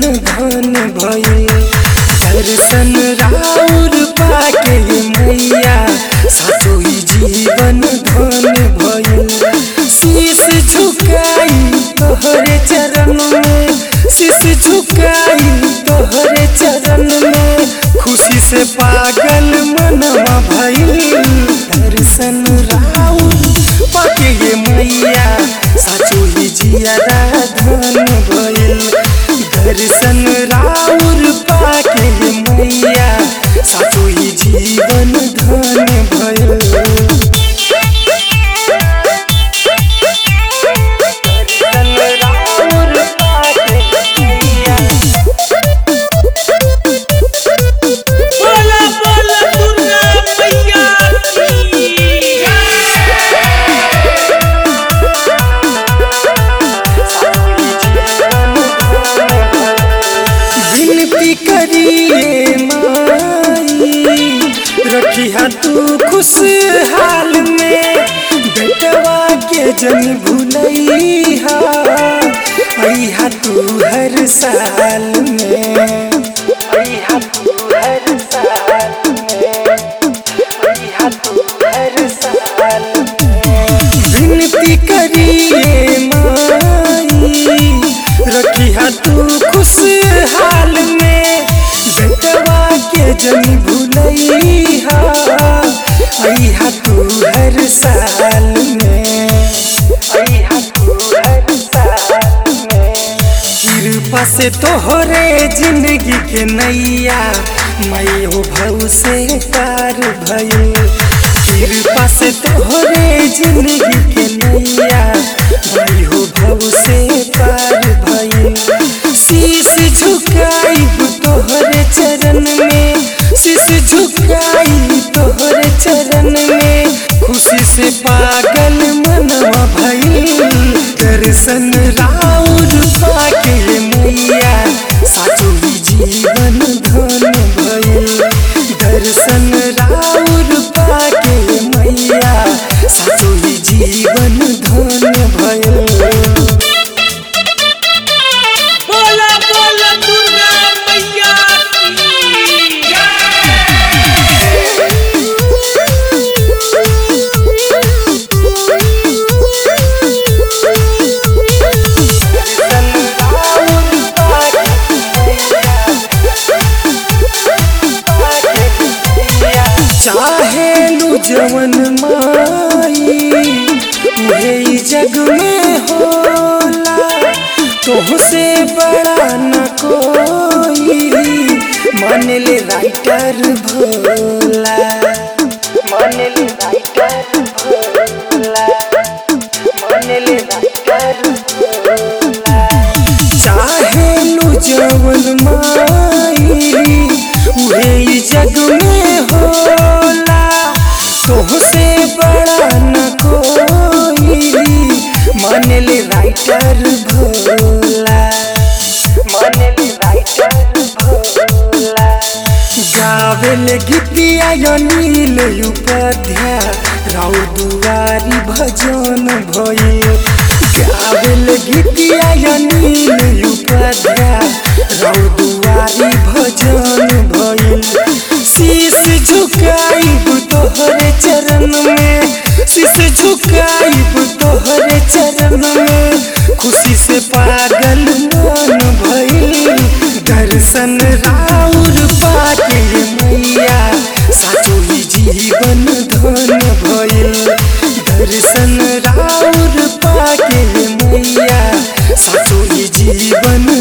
धन भइल दर्शन राउर पाके मैया साचो ही जीवन धन भइल शीश झुकाई तोहरे चरण में शीश झुकाई तोहरे चरण में खुशी से पागल मनवा भइल दर्शन राउर पाके ये मैया साचो ही जियादा धन भइल दर्शन राउर पाके ये मैया साचो ही जीवन धन भइल दर्शन राउर पाके मैया बोला बोला दुर्गा मैया की विनती करिए माई रखिया तू खुशहाल में बेटवा के जन भूलैहा अइहा तू हर साल में अइहा तू हर साल में अइहा तू हर साल में विनती करिए माई रखिया तू खुशहाल में बेटवा के जन भूलैहा अइहा तू हर साल में अइहा तू हर साल में कृपा से तोहरे जिंदगी के नैया मैं हो भव से पार भइल कृपा से तोहरे जिंदगी के नैया मैं हो भव से पार भइल शीश झुकाई तोहरे चरण में शीश झुकाई तोहरे चरण में खुशी से पागल मनवा भइल दर्शन राउर पाके मैया साचो ही जीवन धन भइल दर्शन राउर पाके मैया साचो ही जीवन धन भइल बोला बोला दुर्गा मैया की चाहेलू जवन माई उहे ई जग में होला तोहसे बड़ा न कोई मान ले राइटर भोला मान ले राइटर भोला मान ले राइटर भोला चाहेलू जवन माई उहे ई जग में होला तोहसे बड़ा न कोई मान ले राइटर भोला मान ले राइटर भोला गावेल गीतिया अनिल उपाध्याय राउ दुआरी भजन भइल गावेल गीतिया अनिल उपाध्याय राउ दुआरी भजन भइल शीश झुकाइब तोहरे चरण में शीश झुकाइब तोहरे चरण में खुशी से पागल मन भइल दर्शन राउर पाके मैया साचो ही जीवन धन भइल दर्शन राउर पाके मैया साचो ही जीवन